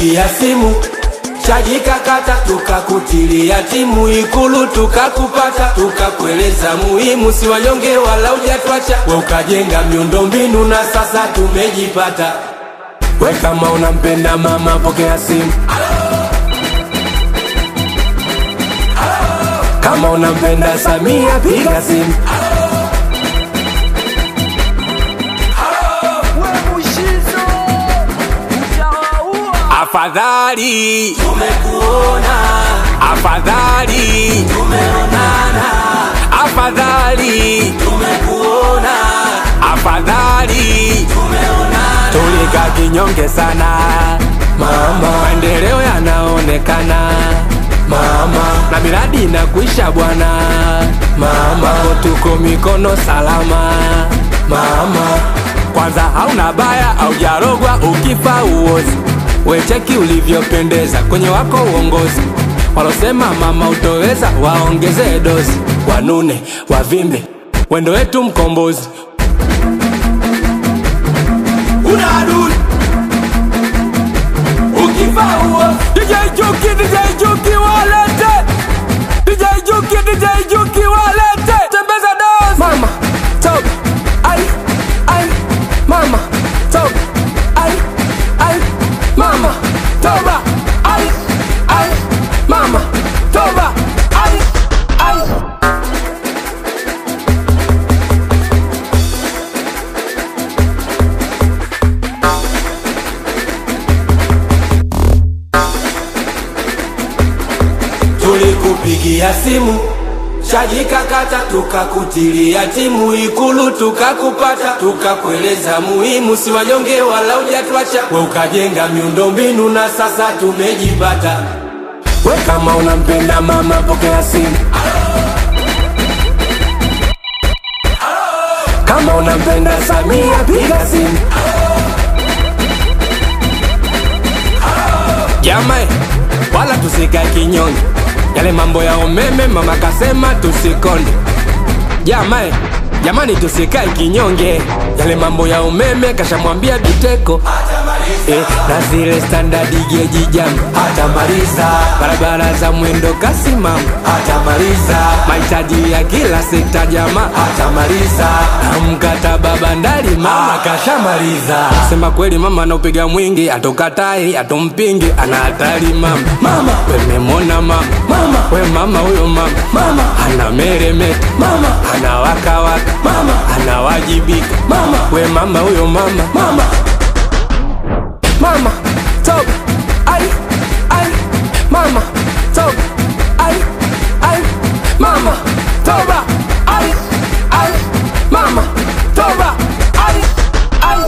tulikupigia simu chaji kakata, tukakutilia timu Ikulu tukakupata, tukakueleza muhimu, si wanyonge wala ujatwacha, we ukajenga miundombinu na sasa tumejipata. We kama unampenda mama, pokea simu. Kama unampenda Samia, piga simu. Afadhali tumekuona, afadhali tumeonana, afadhali tumekuona, afadhali tumeonana. Tulika kinyonge sana mama, maendeleo yanaonekana mama, na miradi inakuisha bwana mama, tuko mikono salama mama. Kwanza hauna baya au jarogwa, ukifa uozi wecheki ulivyopendeza kwenye wako uongozi. Walosema mama utoweza, waongeze dozi, wanune wavimbe, wendo wetu mkombozi. Una adui ukifa uozi. DJ Juki, DJ Juki walete, DJ Juki, DJ Juki walete, tembeza dozi. Mama top, ai ai, mama top, ai ai mama toba ai ai mama toba ai ai tulikupigia simu chaji kakata, tukakutilia timu Ikulu tukakupata, tukakueleza muhimu, si wanyonge wala ujatwacha, we ukajenga miundombinu na sasa tumejipata. We kama unampenda mama, pokea simu. Kama unampenda Samia, piga simu. Jamani, wala tusikae kinyonge yale mambo ya umeme mama kasema tusikonde. Jamani, jamani tusikae kinyonge, yale mambo ya umeme kashamwambia Biteko eh, na zile standard geji jam hatamaliza, barabara za mwendo kasi mama hatamaliza, mahitaji ya kila sekta jamaa hatamaliza, na mkataba bandari mama kashamaliza. Sema kweli mama anaupiga mwingi, atokatai atompingi, ana hatari mama. Mama wememona mama, mama we mama huyo mama, mama ana meremeta mama, ana wakawaka mama, anawajibika mama, we mama huyo mama, mama mama top ai ai mama top ai ai mama toba ai ai mama toba ai ai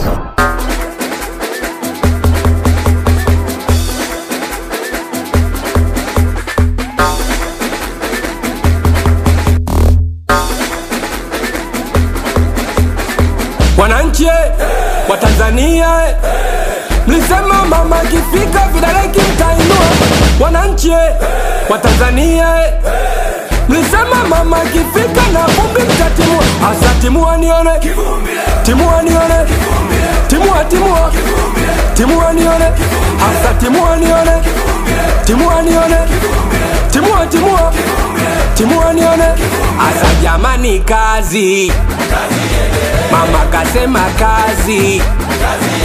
wananchi eh, wa Tanzania eh, mlisema mama akifika vidole kimtainua. Wananchi eh, wa Tanzania eh, mlisema mama akifika na vumbi mtatimua. Asa timua nione, timua nione, timua timua, timua nione, asa timua nione, timua nione, timua timua, timua nione, asa jamani, kazi mama kasema kazi